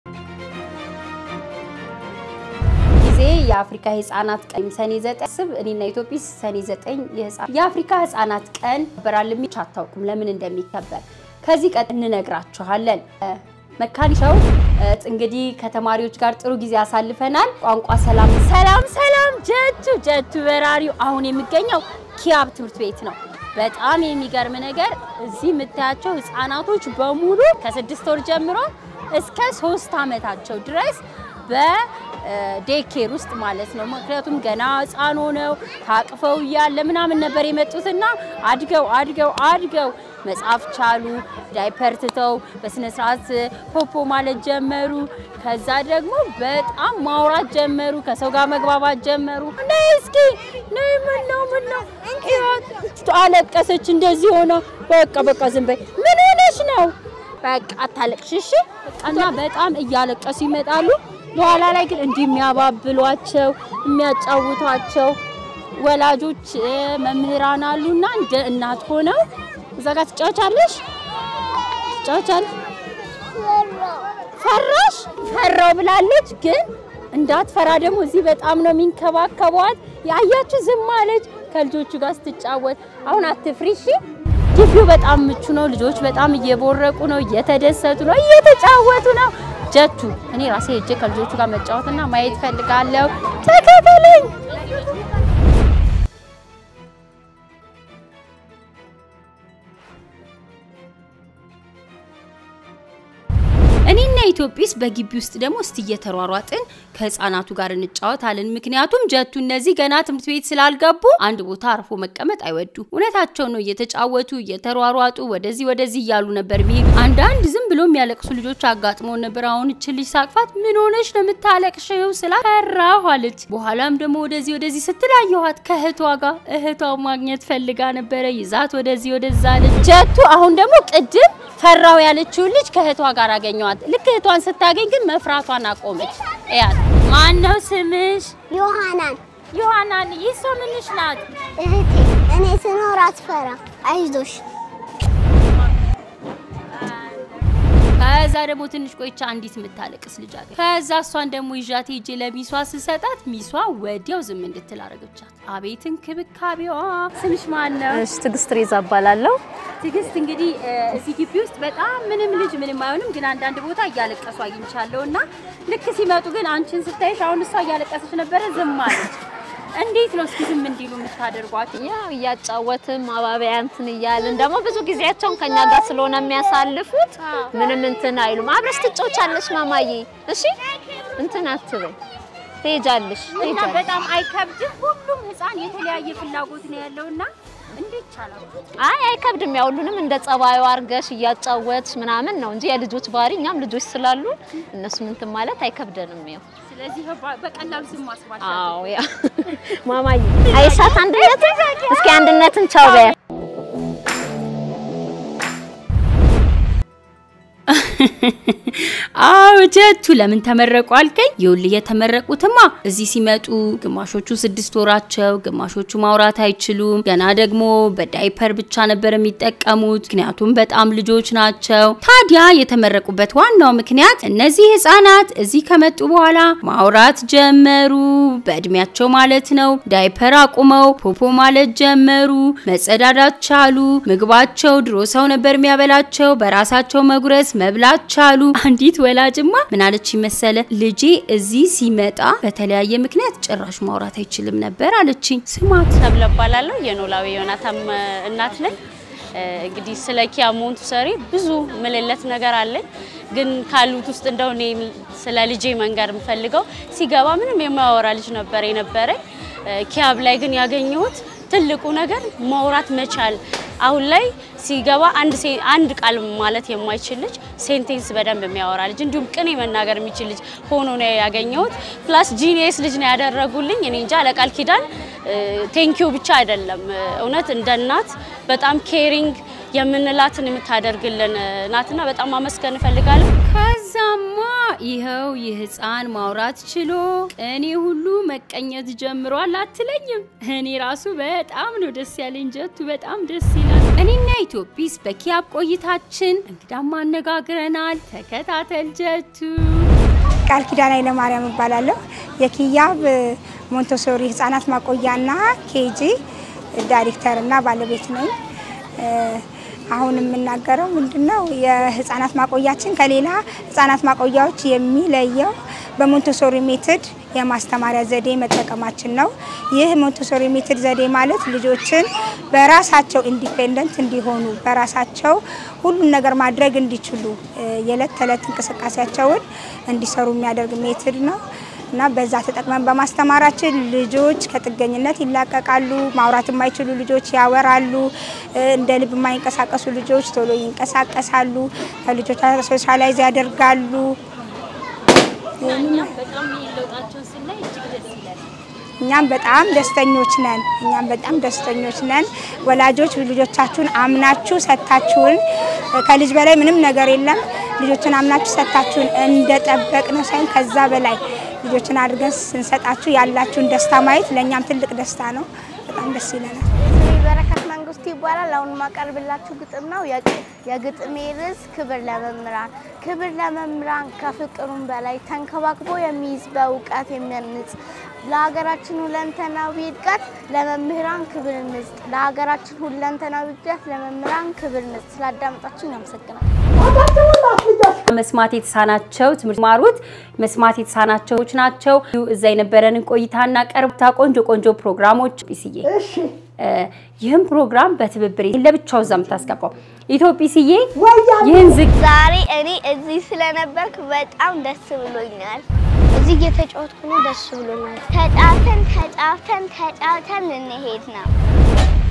ጊዜ የአፍሪካ የህፃናት ቀን ሰኔ ዘጠኝ ስብ እኔና ኢትዮጲስ ሰኔ ዘጠኝ የአፍሪካ ህፃናት ቀን በራል የሚች አታውቁም ለምን እንደሚከበር ከዚህ ቀን እንነግራችኋለን። መካኒሻው እንግዲህ ከተማሪዎች ጋር ጥሩ ጊዜ አሳልፈናል። ቋንቋ ሰላም ሰላም ሰላም ጀቱ ጀቱ በራሪው አሁን የሚገኘው ኪያብ ትምህርት ቤት ነው። በጣም የሚገርም ነገር እዚህ የምታያቸው ህፃናቶች በሙሉ ከስድስት ወር ጀምሮ እስከ ሶስት ዓመታቸው ድረስ በዴኬር ውስጥ ማለት ነው። ምክንያቱም ገና ህፃን ሆነው ታቅፈው እያለ ምናምን ነበር የመጡትና አድገው አድገው አድገው መጻፍ ቻሉ። ዳይፐር ትተው በስነ ስርዓት ፖፖ ማለት ጀመሩ። ከዛ ደግሞ በጣም ማውራት ጀመሩ። ከሰው ጋር መግባባት ጀመሩ። ነይ እስኪ ነይ፣ ምን ነው ምን ነው አለቀሰች። እንደዚህ ሆነ። በቃ በቃ ዝም በይ። ምን ሆነሽ ነው? በቃ አታለቅሽ እሺ። እና በጣም እያለቀሱ ይመጣሉ። በኋላ ላይ ግን እንዲህ የሚያባብሏቸው የሚያጫውቷቸው ወላጆች መምህራን አሉና እንደ እናት ሆነው እዛ ጋር ትጫወቻለሽ ትጫወቻለሽ። ፈራሽ? ፈራው ብላለች። ግን እንዳትፈራ ደግሞ እዚህ በጣም ነው የሚንከባከቧት። ያያችሁ ዝም አለች ከልጆቹ ጋር ስትጫወት። አሁን አትፍሪ እሺ። ግቢው በጣም ምቹ ነው። ልጆች በጣም እየቦረቁ ነው፣ እየተደሰቱ ነው፣ እየተጫወቱ ነው። ጀቱ እኔ ራሴ ሄጄ ከልጆቹ ጋር መጫወትና ማየት ፈልጋለሁ። ተከተለኝ። እኔና ኢትዮጲስ በግቢ ውስጥ ደግሞ እስቲ እየተሯሯጥን ከህፃናቱ ጋር እንጫወታለን። ምክንያቱም ጀቱ እነዚህ ገና ትምህርት ቤት ስላልገቡ አንድ ቦታ አርፎ መቀመጥ አይወዱ። እውነታቸው ነው። እየተጫወቱ እየተሯሯጡ ወደዚህ ወደዚህ እያሉ ነበር የሚሄዱ። አንዳንድ ዝም ብሎ የሚያለቅሱ ልጆች አጋጥመውን ነበር። አሁን እች ልጅ ሳቅፋት ምን ሆነች ነው የምታለቅሽው ስላት ፈራሁ አለች። በኋላም ደግሞ ወደዚህ ወደዚህ ስትላየኋት ከእህቷ ጋር እህቷ ማግኘት ፈልጋ ነበረ። ይዛት ወደዚህ ወደዛ አለች። ጀቱ አሁን ደግሞ ቅድም ፈራው ያለችውን ልጅ ከእህቷ ጋር አገኘዋት። ልክ እህቷን ስታገኝ ግን መፍራቷን አቆመች። እያት ማን ነው ስምሽ? ዮሐናን ዮሐናን። ይህ ሰው ምንሽ ናት? እህቴ፣ እኔ ስኖር አትፈራ፣ አይዞሽ። ከዛ ደግሞ ትንሽ ቆይቻ አንዲት የምታለቅስ ልጅ አለ። ከዛ እሷን ደግሞ ይዣት ሄጄ ለሚሷ ስሰጣት ሚሷ ወዲያው ዝም እንድትል አረገቻት። አቤት እንክብካቤዋ! ስምሽ ማን ነው? እሺ ትዕግስት ሬዛ እባላለሁ። ትዕግስት እንግዲህ እዚህ ግቢ ውስጥ በጣም ምንም ልጅ ምንም አይሆንም፣ ግን አንዳንድ ቦታ እያለቀሱ አግኝቻለሁ እና ልክ ሲመጡ ግን አንቺን ስታይሽ አሁን እሷ እያለቀሰች ነበረ፣ ዝም አለች። እንዴት ነው እስኪ ዝም እንዲሉ የምታደርጓቸው? ያው እያጫወትን ማባቢያ እንትን እያልን ደግሞ ብዙ ጊዜያቸውን ከኛ ጋር ስለሆነ የሚያሳልፉት ምንም እንትን አይሉም። አብረሽ ትጫወቻለሽ ማማዬ፣ እሺ እንትን አትበይ፣ ትሄጃለሽ እና ትሄጃለሽ። በጣም አይከብድም። ሁሉም ህፃን የተለያየ ፍላጎት ነው ያለውና እንዴት ይቻላል? አይ አይከብድም። ያው ሁሉንም እንደ ጸባዩ አርገሽ እያጫወትሽ ምናምን ነው እንጂ የልጆች ባህሪ እኛም ልጆች ስላሉ እነሱን እንትን ማለት አይከብደንም። ያው ስለዚህ በ- በቀላሉ ዝም ማስባቸው አዎ ያ ማማዬ አይሻት አንድነትን እስኪ አንድነትን ቻው በያ አዎ ጀቱ ለምን ተመረቁ አልከኝ? ይኸውልህ የተመረቁትማ እዚህ ሲመጡ ግማሾቹ ስድስት ወራቸው፣ ግማሾቹ ማውራት አይችሉም። ገና ደግሞ በዳይፐር ብቻ ነበር የሚጠቀሙት፣ ምክንያቱም በጣም ልጆች ናቸው። ታዲያ የተመረቁበት ዋናው ምክንያት እነዚህ ህጻናት እዚህ ከመጡ በኋላ ማውራት ጀመሩ፣ በእድሜያቸው ማለት ነው። ዳይፐር አቁመው ፖፖ ማለት ጀመሩ፣ መጸዳዳት ቻሉ። ምግባቸው ድሮ ሰው ነበር የሚያበላቸው፣ በራሳቸው መጉረስ መብላት ቻሉ። አንዲት ወላጅማ ምን አለች መሰለ ልጄ እዚህ ሲመጣ በተለያየ ምክንያት ጭራሽ ማውራት አይችልም ነበር አለችኝ። ስማት ተብለ እባላለሁ የኖላዊ ዮናታም እናት ነኝ። እንግዲህ ስለ ኪያ ሞንቱሰሪ ብዙ ምልለት ነገር አለኝ፣ ግን ካሉት ውስጥ እንደው እኔ ስለ ልጄ መንገር የምፈልገው ሲገባ ምንም የማያወራ ልጅ ነበር የነበረኝ። ኪያብ ላይ ግን ያገኘሁት ትልቁ ነገር ማውራት መቻል። አሁን ላይ ሲገባ አንድ ሴ- አንድ ቃል ማለት የማይችል ልጅ ሴንቴንስ በደንብ የሚያወራ ልጅ እንዲሁም ቅኔ መናገር የሚችል ልጅ ሆኖ ነው ያገኘሁት። ፕላስ ጂኒየስ ልጅ ነው ያደረጉልኝ። እኔ እንጃ ለቃል ኪዳን ቴንኪዩ ብቻ አይደለም፣ እውነት እንደ እናት በጣም ኬሪንግ የምንላትን የምታደርግልን ናትና በጣም ማመስገን እፈልጋለሁ። ከዛማ ይኸው ይህ ህፃን ማውራት ችሎ እኔ ሁሉ መቀኘት ጀምሯል አትለኝም? እኔ ራሱ በጣም ነው ደስ ያለኝ። ጀቱ በጣም ደስ ይላል። እኔና ኢትዮጲስ በኪያብ ቆይታችን እንግዳም አነጋግረናል። ተከታተል ጀቱ። ቃል ኪዳን ኃይለማርያም እባላለሁ። የኪያብ ሞንቶሶሪ ህጻናት ማቆያና ኬጂ ዳይሬክተርና ባለቤት ነኝ። አሁን የምናገረው ምንድነው የህጻናት ማቆያችን ከሌላ ህጻናት ማቆያዎች የሚለየው በሞንቶሶሪ ሜትድ የማስተማሪያ ዘዴ መጠቀማችን ነው። ይህ ሞንቶሶሪ ሜትድ ዘዴ ማለት ልጆችን በራሳቸው ኢንዲፔንደንት እንዲሆኑ በራሳቸው ሁሉን ነገር ማድረግ እንዲችሉ የዕለት ተዕለት እንቅስቃሴያቸውን እንዲሰሩ የሚያደርግ ሜትድ ነው እና በዛ ተጠቅመን በማስተማራችን ልጆች ከጥገኝነት ይላቀቃሉ። ማውራት የማይችሉ ልጆች ያወራሉ። እንደ ልብ የማይንቀሳቀሱ ልጆች ቶሎ ይንቀሳቀሳሉ። ከልጆች ሶሻላይዝ ያደርጋሉ። እኛም በጣም ደስተኞች ነን። እኛም በጣም ደስተኞች ነን። ወላጆች ልጆቻችሁን አምናችሁ ሰጥታችሁን ከልጅ በላይ ምንም ነገር የለም። ልጆችን አምናችሁ ሰጥታችሁን እንደጠበቅነው ሳይሆን ከዛ በላይ ልጆችን አድርገን ስንሰጣችሁ ያላችሁን ደስታ ማየት ለእኛም ትልቅ ደስታ ነው። በጣም ደስ ይለናል። ስሜ በረከት መንግስቱ ይባላል። አሁን የማቀርብላችሁ ግጥም ነው። የግጥሜ ርዕስ ክብር ለመምህራን። ክብር ለመምህራን ከፍቅሩም በላይ ተንከባክቦ የሚይዝ በእውቀት የሚያንጽ ለሀገራችን ሁለንተናዊ እድገት ለመምህራን ክብር እንስጥ። ለሀገራችን ሁለንተናዊ እድገት ለመምህራን ክብር እንስጥ። ስላዳመጣችሁኝ አመሰግናለሁ። መስማት የተሳናቸው ትምህርት ማሩት መስማት የተሳናቸዎች ናቸው። እዛ የነበረንን ቆይታና ቀርብታ ቆንጆ ቆንጆ ፕሮግራሞች ጲስዬ ይህም ፕሮግራም በትብብር ለብቻው እዛ የምታስገባው ኢትዮጲስዬ ይህን ዝግ ዛሬ እኔ እዚህ ስለነበርኩ በጣም ደስ ብሎኛል። እዚህ እየተጫወትኩ ነው፣ ደስ ብሎኛል። ተጫውተን ተጫውተን ተጫውተን ልንሄድ ነው።